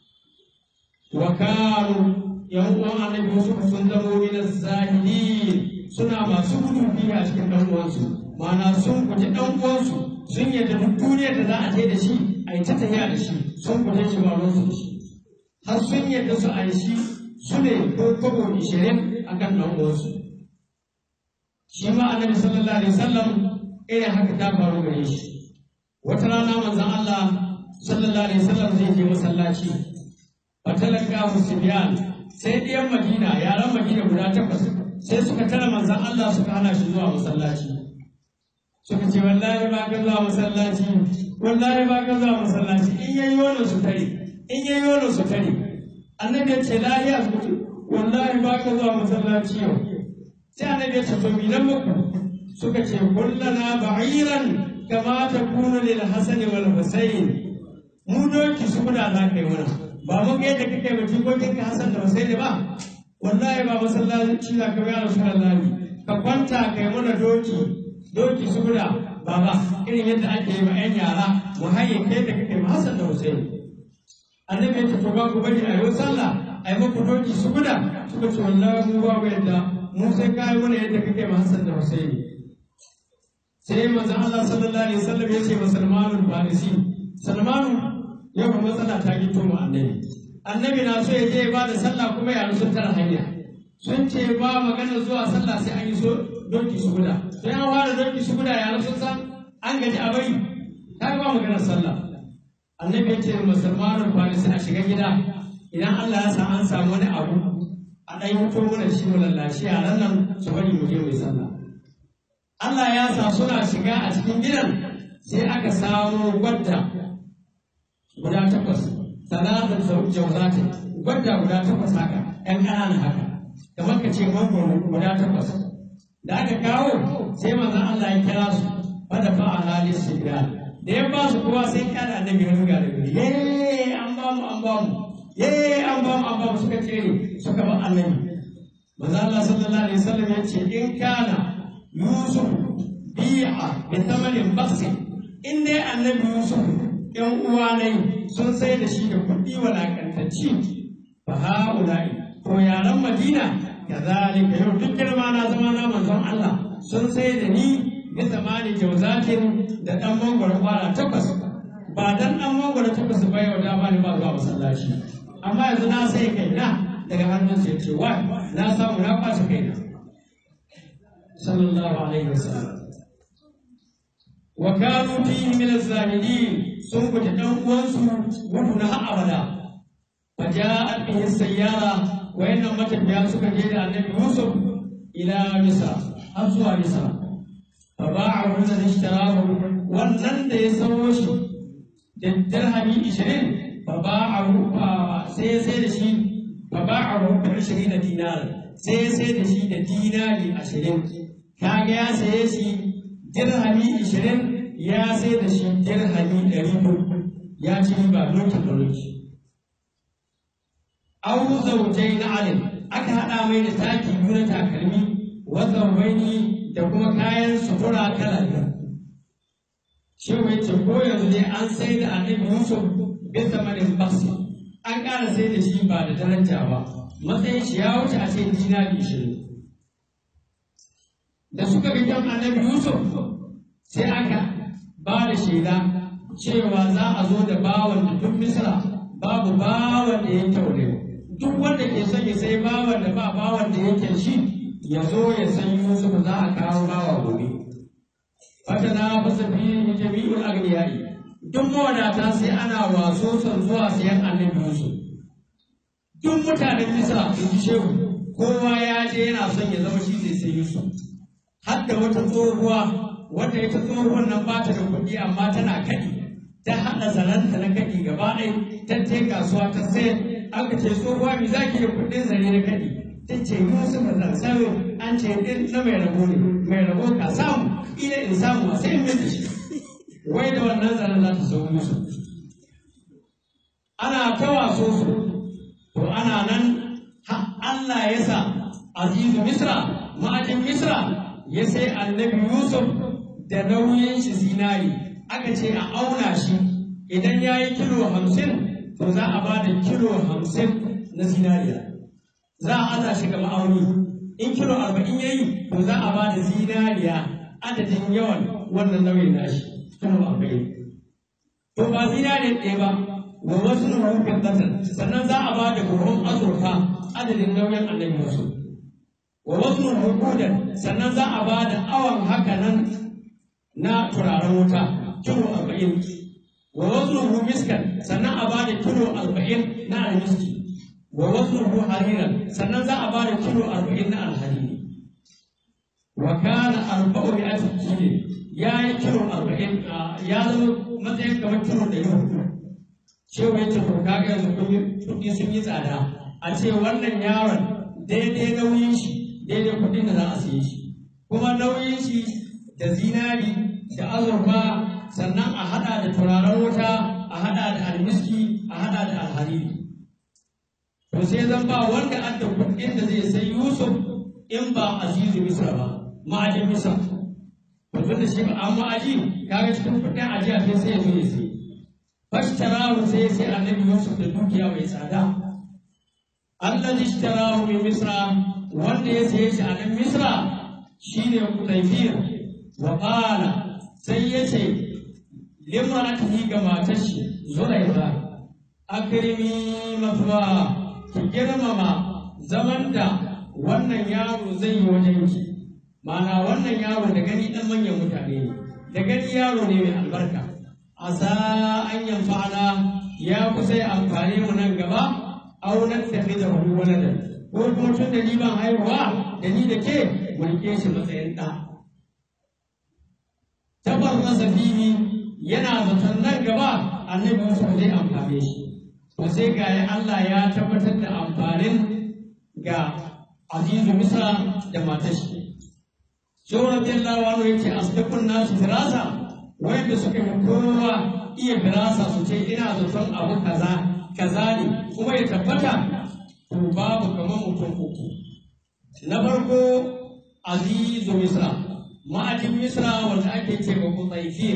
Wa kanu yan uwan annabi Yusuf sun zamo min zahidin suna masu gudu biyu a cikin dan uwansu ma'ana sun guji dan uwansu sun yadda duk duniyar da za a je da shi a yi ta tafiya da shi sun guje shi ba ruwansu da shi har sun yadda su a yi shi su ne ko kobo ishirin a kan dan uwansu shi ma annabi sallallahu alaihi wasallam irin haka ta faru gare shi wata rana manzon Allah sallallahu alaihi wasallam zai je masallaci fatalaka musbiyan sai ɗiyan Madina yaran Madina guda takwas sai suka tara manzan Allah suka hana shi zuwa masallaci suka ce wallahi ba ka zuwa masallaci wallahi ba ka zuwa masallaci in yayi wannan su tare in yayi wannan su tare annabi ya ce lahiya su ce wallahi ba ka zuwa masallaci yau sai annabi ya ce to mi nan muku suka ce kullana ba'iran kama takunu lil hasani wal husayn mu doki su guda za ka yi mana ba mun ga yadda kake ba jikokin ka Hassan da Husaini ba wallahi ba masallaci za ka bayar Rasulullahi ka kwanta kai mana doki doki su guda baba irin yadda ake yi ma yan yara mu haye kai da kake ma Hassan da Husaini annabi ya ce to ba ku bari a yi sallah a yi muku doki su guda suka ce wallahi mu ba yadda mu sai ka yi mana yadda kake ma Hassan da Husaini sai manzon Allah sallallahu alaihi wasallam ya ce wa Salmanul Farisi Salmanu yau matsala ta gito mu annabi annabi na so ya je ba da sallah kuma yaro sun tara hanya sun ce ba magana zuwa sallah sai an yi so doki su guda sai an fara doki su guda yaro sun san an gaji a bari ta ba magana sallah annabi ya ce musulmanin farisi a shiga gida idan Allah ya sa an samu wani abu a ɗan yi to mana shi mu lallashi yaran nan su bari mu je mu yi sallah Allah ya sa suna shiga a cikin gidan sai aka samu gwadda guda takwas salatin jauzatin gwadda guda takwas haka ‘yan ƙananan haka kamar ka ce mangoro guda takwas da aka kawo sai manzon Allah ya kira su fada fa a halin shiga da ya ba su kowa sai kyada annabi ya ruga da gari ye an ba mu an ba mu ye an ba mu an ba mu suka tsere suka ba annabi manzon Allah sallallahu alaihi wasallam ya ce in kana yusuf bi'a bi thamanin baksi in dai annabi yusuf ‘yan uwanai sun sai da shi da kuɗi walakantacci fa ha'ula'i ko yaran Madina ka zalika yau duk girma na zama na manzon Allah sun sai da ni bi zamani jauzatin da ɗan mangwaro kwara takwas ba dan ɗan mangwaro takwas ba yau da bani ba zuwa masallaci amma yanzu na sai kaina daga hannun sai ce wa na samu na kwace kaina sallallahu alaihi wasallam wa kanu fihi min az-zahidin sun guji ɗan uwansu gudu na har abada fa ja'at bihi sayyara wayannan matafiya suka je da annabi Yusuf ila Misra har zuwa Misra fa ba'ahu alladhi ishtarahu wannan da ya sawo shi da dirhami 20 fa ba'ahu sai sai da shi fa ba'ahu bi 20 dinar sai sai da shi da dinari 20 kaga ya saye shi dirhami 20 ya sai da shi dirhami 100 ya ci riba dokin da doki au zaujai na alim aka haɗa mai da taki biyu na takalmi wata wani da kuma kayan sutura kala biyu shi mai ce ko yanzu ne an sai da annabi yusuf bin zamanin baksi an ƙara sai da shi ba da daraja ba matsayin shi ya wuce a ce dinari ishirin da suka ga kyan annabi yusuf sai aka ba da shaida cewa za a zo da bawan da duk misra babu bawan da ya kyaure duk wanda ke son ya sai bawan da ba bawan da yake shi ya zo ya san Yusuf za a kawo bawa gobe. Fata na fasa fi jami'ul agniyai duk mawadata sai ana waso son zuwa sayan annabi Yusuf duk mutanen Misra in ji shehu kowa ya je yana son ya zama shi zai sai Yusuf har da wata tsohuwa wanda ita tsohuwar nan ba ta da kuɗi amma tana kaɗi ta haɗa zaranta na kaɗi gaba ɗaya ta je kasuwa ta sayar aka ce tsohuwa mi za ki da kuɗin zare na kaɗi ta ce Yusuf zan sayo an ce ɗin na mai rabo ne mai rabo ka samu ila in samu sai in da shi wai da wannan zaren za ta sau Yusuf ana ta waso su to ana nan har Allah ya sa azizu Misra ma'ajin Misra ya sai annabi Yusuf da nauyin shi zinari aka ce a auna shi idan ya yi kilo hamsin to za a ba da kilo hamsin na zinariya za a aza shi ga ma'auni in kilo arba'in ya yi to za a ba da zinariya adadin yawan wannan nauyin nashi kilo arba'in to ba zinariya ɗaya ba wa wasu rufin ƙasar sannan za a ba da buhun azurfa adadin nauyin annabi Yusuf wa wasu hukudan sannan za a ba da awon haka nan na turaren wuta kilo arba'in wa wasu miskan sannan a ba da kilo arba'in na almiski wa wasu hariran sannan za a ba da kilo arba'in na alhariri wa kana arba'u bi asiki ya yi kilo arba'in ya zama matsayin kamar kilo ɗari hudu cewa ya ce to kaga yanzu kuɗi sun yi tsada a ce wannan yaron daidai nauyin shi daidai kuɗin da za a siye shi kuma nauyin shi da zinari da azurfa sannan a haɗa da turaren wuta a haɗa da almiski a haɗa da alhariri to sai zan ba wanda an da kuɗin da zai sai yusuf in ba azizu misra ba ma'ajin misra to tunda shi ba an ma'aji kaga cikin kuɗin ajiya sai sai ya zo ya sai fashtarahu sai sai annabi yusuf da dukiya mai tsada allazi ishtarahu min misra wanda ya saye shi a nan misra shine kudayfir wa qala sai ya ce limaratihi ga matar shi zulaiha akrimi mathwa ki girmama zaman da wannan yaro zai yi wajen ki ma'ana wannan yaro da gani dan manyan mutane ne da gani yaro ne mai albarka asa an yanfa'ana ya kusa ya amfane mu nan gaba aunar tafi da wani waladan ko kuma tun da ni ban haihuwa da ni da ke mu rike shi matsayin ɗa. Tabar masa fili yana zaton nan gaba annabi Yusuf zai amfane shi. To sai ga ya Allah ya tabbatar da amfanin ga Azizu Misra da matar shi. Shehu Radiyallahu anhu yake asdaqun nasu firasa wanda suka yi kowa iya firasa su ce ina zaton abu kaza kaza ne kuma ya tabbata to babu kamar mutum uku na farko azizu misra ma'ajin misra wanda ake ce ba ku tsaifir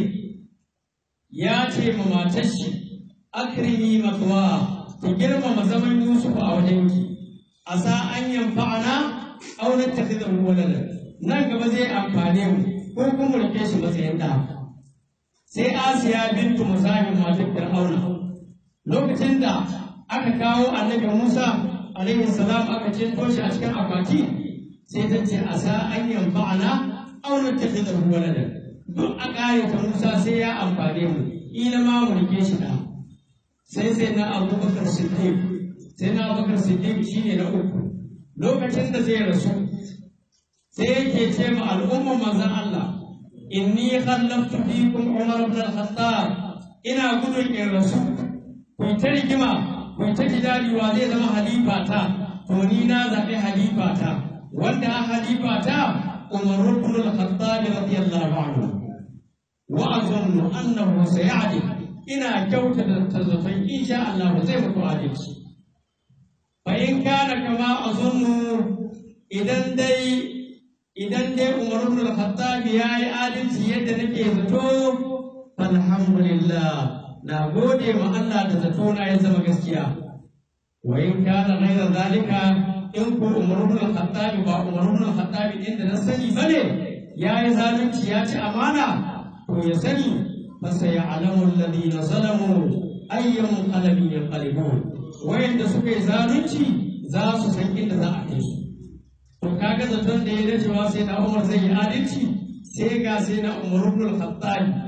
ya ce ma matar shi akrimi matuwa ki girmama zaman yusuf a wajenki a sa an yamfa'ana aunar tafi da walada nan gaba zai amfane mu ko kuma rike shi matsayin da sai asiya bintu musabin matar fir'auna lokacin da aka kawo annabi musa alaihi salam aka cinto shi a cikin akwati sai ta ce a sa an yanfa'ana aw nattakhidhu walada duk a kare ta Musa sai ya amfane mu ila ma mu rike shi da sai sai na Abubakar Siddiq sai na Abubakar Siddiq shine na uku lokacin da zai rasu sai yake ce ma al'ummar manzon Allah inni khallaftu fikum Umar ibn al-Khattab ina gudun in rasu ku ta rigima ku ta jidali wa zai zama halifa ta to ni na zaɓi halifa ta wanda a halifa ta Umar ibn al-Khattab radiyallahu anhu wa azunnu annahu sayadi ina kyautata tazaton insha Allah zai mutu adalci fa in kana kama azunnu idan dai idan dai Umar ibn al-Khattab yayi adalci yadda nake zato alhamdulillah na gode ma Allah da zato na ya zama gaskiya wa in kana ghayra zalika in ku Umar ibn al-Khattab ba Umar ibn al-Khattab din da na sani bane yayi zalunci ya ci amana to ya sani fa sayalamu alladhina zalamu ayyam qalbin yanqalibun wayanda suka yi zalunci za su san inda za a kai su to kaga zaton da ya dacewa sai na Umar zai yi adalci sai ga sai na Umar ibn al-Khattab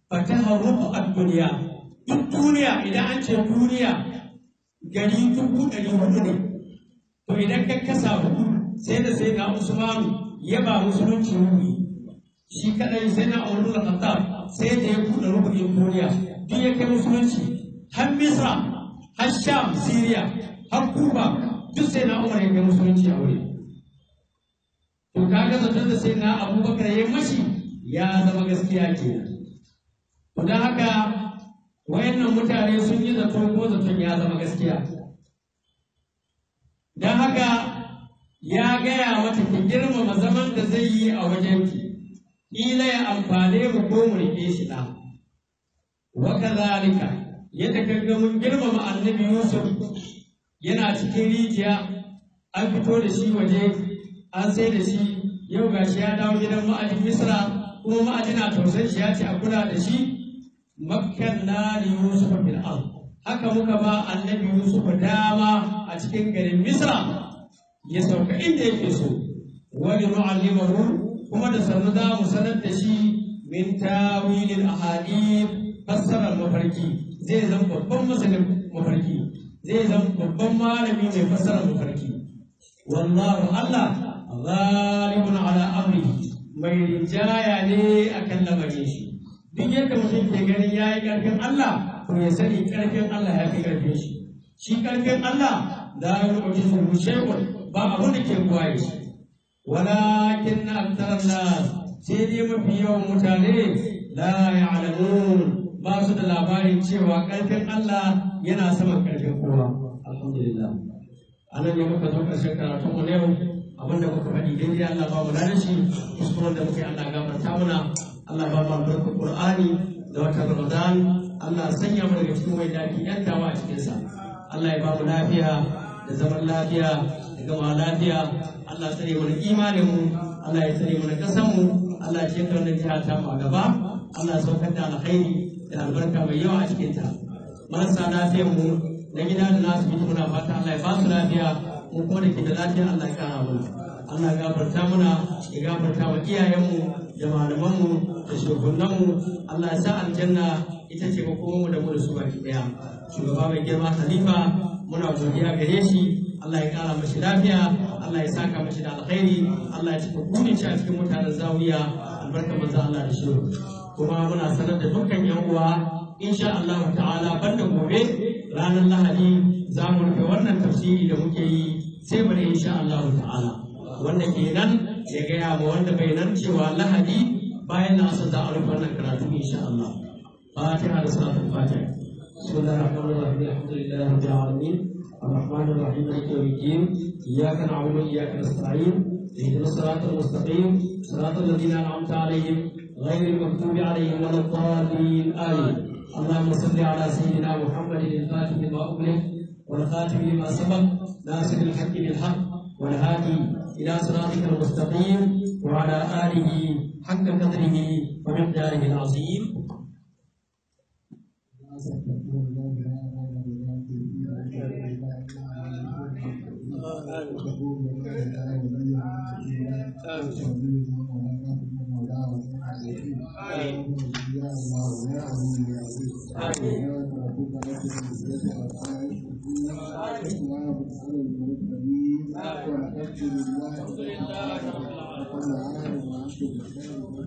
fataha rubu ad-dunya duk duniya idan an ce duniya gari dubu ɗari hudu ne to idan ka kasa hudu sai da sai na Usman ya ba musulunci rubi shi kadai sai na Umar bin Khattab sai da ya buɗe rubin duniya duk ya kai musulunci har Misra har Sham Syria har Kuba duk sai na Umar ya kai musulunci a wuri to kaga zaton da sai na Abubakar ya mashi ya zama gaskiya kenan to dan haka wayannan mutane sun yi zato ko zaton ya zama gaskiya don haka ya gaya mata ki girmama zaman da zai yi a wajenki ƙila ya amfane mu ko mu rike shi ɗa wa kazalika yadda kaga mun girmama annabi yusuf yana cikin rijiya an fito da shi waje an sai da shi yau gashi ya dawo gidan ma'ajin misra kuma ma'ajina tausayin shi ya ce a kula da shi makkanna li yusuf fil ard haka muka ba annabi yusuf dama a cikin garin misra ya sauka inda yake so wani nu'allimahu kuma da sannu za mu sanar da shi min tawilil ahadith fassarar mafarki zai zama babban masanin mafarki zai zama babban malami mai fassarar mafarki wallahu allah ghalibun ala amrihi mai rinjaya ne akan lamarin shi duk yadda mutum ke ganin ya yi ƙarfin Allah to ya sani ƙarfin Allah ya fi ƙarfin shi shi ƙarfin Allah da ya rubuta su shay'un ba abu da ke kwaye shi walakin na aktarar nas sai dai mafi yawan mutane la ya'lamun ba su da labarin cewa ƙarfin Allah yana saman ƙarfin kowa alhamdulillah anan ne muka zo ƙarshen karatun mu yau abinda muka faɗi daidai Allah ba mu da shi kuskuren da muke Allah gafarta mana Allah ba mu albarkar Qur'ani da watan Ramadan Allah sanya mu daga cikin wai dafi yantawa a cikin sa Allah ya ba mu lafiya da zaman lafiya da gama lafiya Allah tsare mu da imanin mu Allah ya tsare mu da kasan mu Allah ya ciyar da wannan jiha ta mu a gaba Allah ya saukar da alkhairi da albarka mai yawa a cikin ta marasa lafiyar mu na gida da nasu mutu muna fata Allah ya ba su lafiya mu kuma da ke da lafiya Allah ya kara mu Allah ya gafarta muna ya gafarta wa iyayenmu da malamanmu da shugabanninmu Allah ya sa aljanna ita ce makomanmu da mu da su baki daya shugaba mai girma khalifa muna godiya gare shi Allah ya kara mashi lafiya Allah ya saka mashi da alkhairi Allah ya cika burin shi a cikin mutanen zawiya albarka manzo Allah da shi kuma muna sanar da dukkan yan uwa insha Allah ta'ala banda gobe ranar Lahadi za mu rufe wannan tafsiri da muke yi sai bari insha Allah ta'ala wanda kenan ya gaya ma wanda bai nan cewa lahadi bayan na asa za a rufe wannan karatu insha Allah fatiha da salatul fatiha bismillahir rahmanir rahim alhamdulillahi rabbil alamin الرحمن الرحيم مالك يوم الدين اياك نعبد واياك نستعين اهدنا الصراط المستقيم صراط الذين انعمت عليهم غير المغضوب عليهم ولا الضالين امين اللهم صل على سيدنا محمد الفاتح لما اغلق والخاتم لما سبق ناصر الحق بالحق والهادي إلى صراطك المستقيم وعلى آله حق قدره ومقداره العظيم الحمد لله رب العالمين